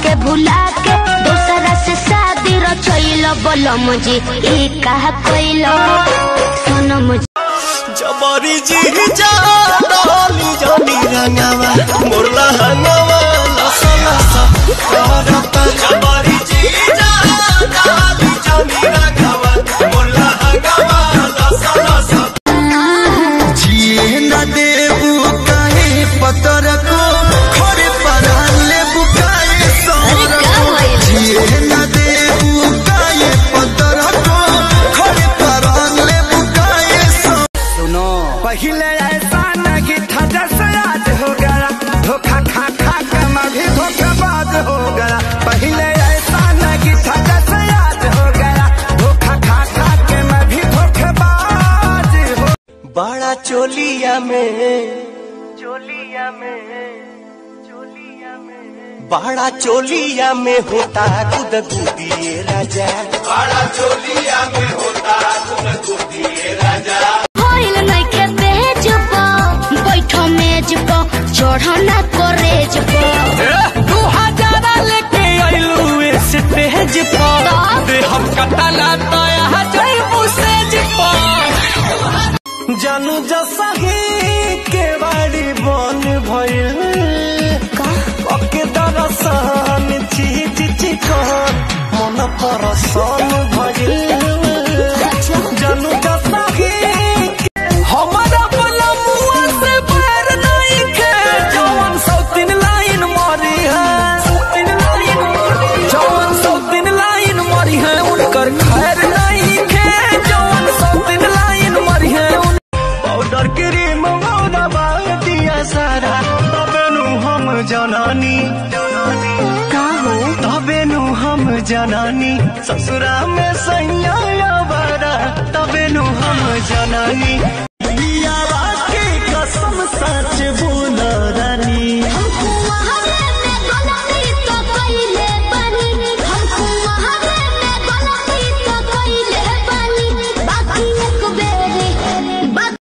के भुला के दूसरा से शादी रचैल बलम जी ई कहा कोइल सनम जी जबरी जी जा डाली जानी रंगावा मोरला हंगावा लसा लसा करता जबरी जी जा डाली जानी रंगावा मोरला हंगावा लसा लसा जिए न देबू काहे पतर को खड़े परान लेबू काहे सर को जिए न देबू काहे पतर को खड़े परान लेबू काहे सर सुनो पहले ऐसा नहीं था जैसे आज हो गया धोखा खा खा के मैं भी धोखेबाज हो गया पहले ऐसा नहीं था जैसे आज हो गया धोखा खा खा के मैं भी धोखेबाज हो बड़ा चोलिया में चोलिया में चोलिया में बड़ा चोलिया में होता गुद गुदिए राजा होइल नइखे पेज पर बैठो मेज पर चढ़ो ना करेज पर दू हजार लेके आइलू स्टेज पर दे हम कटला तया जइबू सेज पर जानू जसा ही के बाड़ी बन भइल ओके दरसान चीज चिकन मन परसान भइल जानू जसा ही हमारा पलमुआ से पैर नहीं खे जवन सौतीन लाइन मारी है जवन सौतीन लाइन मारी है उनकर खैर नहीं खे जवन सौतीन लाइन मारी है उन पाउडर क्रीम दबा दिया सारा तबे नु हम जनानी का हो तबे नु हम जनानी ससुरा में सैया बारा तबे नु हम जनानी